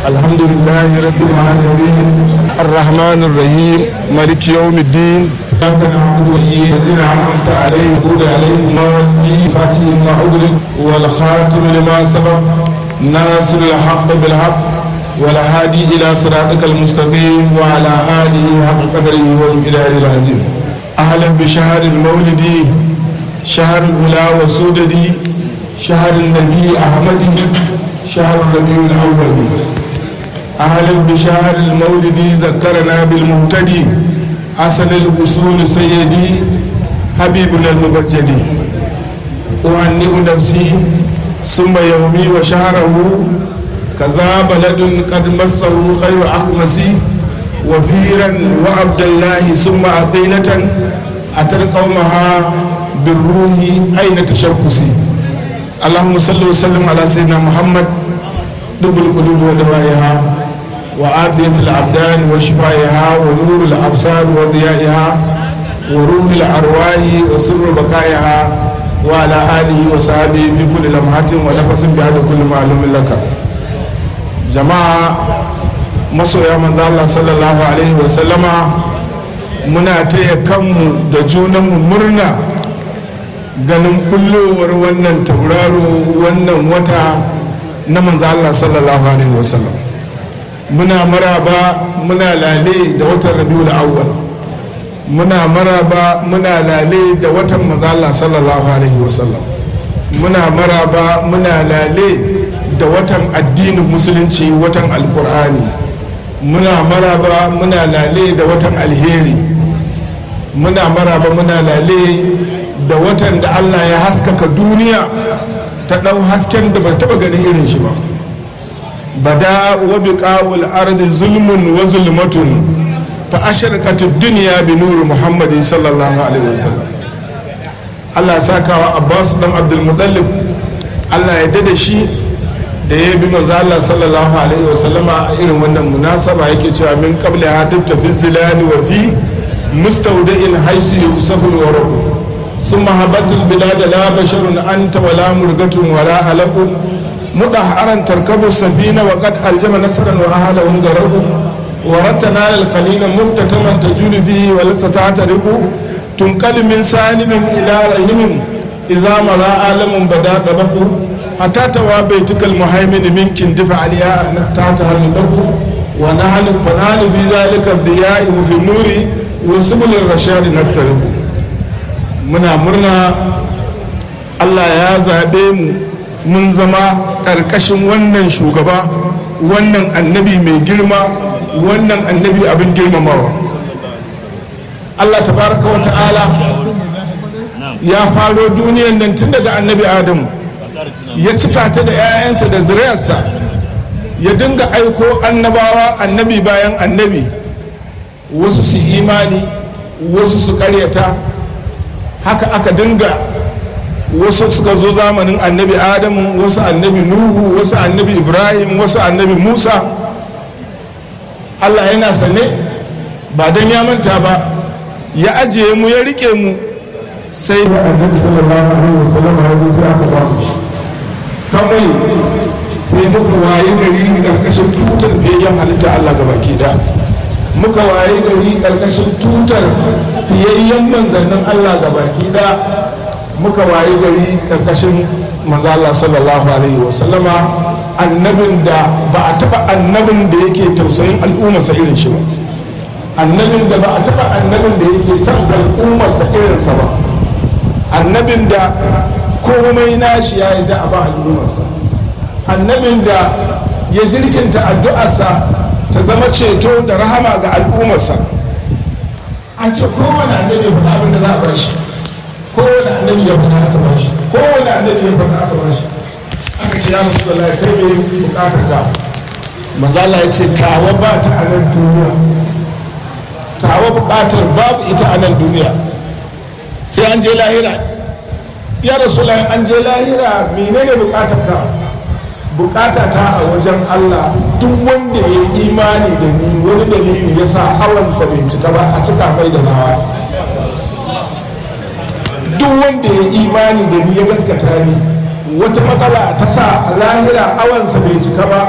الحمد لله رب العالمين الرحمن الرحيم مالك يوم الدين إياك نعبد وإياك الذين أنعمت عليهم غضب عليهم غير فاتح ما أغلق والخاتم لما سبق ناصر الحق بالحق والهادي إلى صراطك المستقيم وعلى آله حق قدره والمقدار العظيم أهلا بشهر المولد شهر الأولى والسودد شهر النبي أحمد شهر الربيع الأول أهلا بشهر المولد ذكرنا بالمهتدي أصل الوصول سيدي حبيبنا المبجلي أهنئ نفسي ثم يومي وشهره كذا بلد قد مسه خير أخمسي وفيرا وعبد الله ثم عقيلة أتى قومها بالروح أين تشكسي اللهم صل وسلم على سيدنا محمد دب القلوب ودوائها وعافية الأبدان وشفائها ونور الأبصار وضيائها وروح الأرواح وسر بقائها وعلى آله وصحبه في كل لمحة ونفس بعد كل معلوم لك جماعة masoya manzo Allah sallallahu alaihi wa sallama muna taya kanmu da junanmu murna ganin kullowar wannan tauraro wannan wata na manzo Allah sallallahu alaihi wa sallam muna maraba muna lale da watan rabiul awwal muna maraba muna lale da watan manzo Allah sallallahu alaihi wa sallam muna maraba muna lale da watan addinin musulunci watan alkur'ani muna maraba muna lale da watan alheri muna maraba muna lale da watan da allah ya haskaka duniya ta ɗau hasken da bai taɓa ganin irin shi ba bada wa biqa'ul ardi zulmun wa zulmatun fa asharqat ad-dunya bi nuri muhammadin sallallahu alaihi wasallam allah ya saka wa abbas dan abdul muttalib allah ya dada shi da ya bi manzo Allah sallallahu alaihi wa sallama a irin wannan munasaba yake cewa min qabla hadib tafi zilali wa fi mustawda'in haisu yusafu wa rabu summa habatul bilad la basharun anta wala murgatun wala alaqu mudaharan tarkabu safina wa qad aljama nasran wa ahlahu garabu wa ratana al khalila mubtataman tajulu fihi wa la tatariqu tunqal min salimin ila rahimin idza mara alamun bada dabaku حتى توا بيتك المهيمن منك دفع عليها تحتها النبو ونحن فنحن في ذلك الضياء وفي النور وسبل الرشاد نقترب منا مرنا Allah ya zaɓe mu mun zama ƙarƙashin wannan shugaba wannan annabi mai girma wannan annabi abin girmamawa Allah tabaraka wa ta'ala ya faro duniyan nan tun daga annabi Adamu ya cika ta da 'ya'yansa da zuriyarsa ya dinga aiko annabawa annabi bayan annabi wasu su imani wasu su karyata haka aka dinga wasu suka zo zamanin annabi adamu wasu annabi nuhu wasu annabi ibrahim wasu annabi musa allah yana sane ba don ya manta ba ya ajiye mu ya rike mu sai da annabi sallallahu alaihi wasallam ya zo sai aka ba mu shi kawai sai muka waye gari karkashin tutar fiyayyen halitta Allah ga baki da muka waye gari karkashin tutar fiyayyen manzannin Allah ga baki da muka waye gari karkashin manzo Allah sallallahu alaihi wa sallama annabin da ba a taba annabin da yake tausayin al'ummarsa irin shi ba annabin da ba a taba annabin da yake son al'ummarsa irinsa ba annabin da komai nashi ya yi da a ba al'ummarsa annabin da ya jirkinta addu'arsa ta zama ceto da rahama ga al'ummarsa an ce kowane annabi ya faɗa abin da za a ba shi kowane annabi ya faɗa aka ba shi kowane annabi ya faɗa aka ba shi aka ce ya rasu da lai kai mai bukatar ka manzala ya ce tawa ba ta a nan duniya tawa bukatar babu ita a nan duniya sai an je lahira ya rasu an je lahira menene bukatar ka bukata ta a wajen Allah duk wanda ya yi imani da ni wani dalili ya sa hawansa bai cika ba a cika mai da nawa duk wanda ya yi imani da ni ya gaskata ni wata matsala ta sa a lahira awansa bai cika ba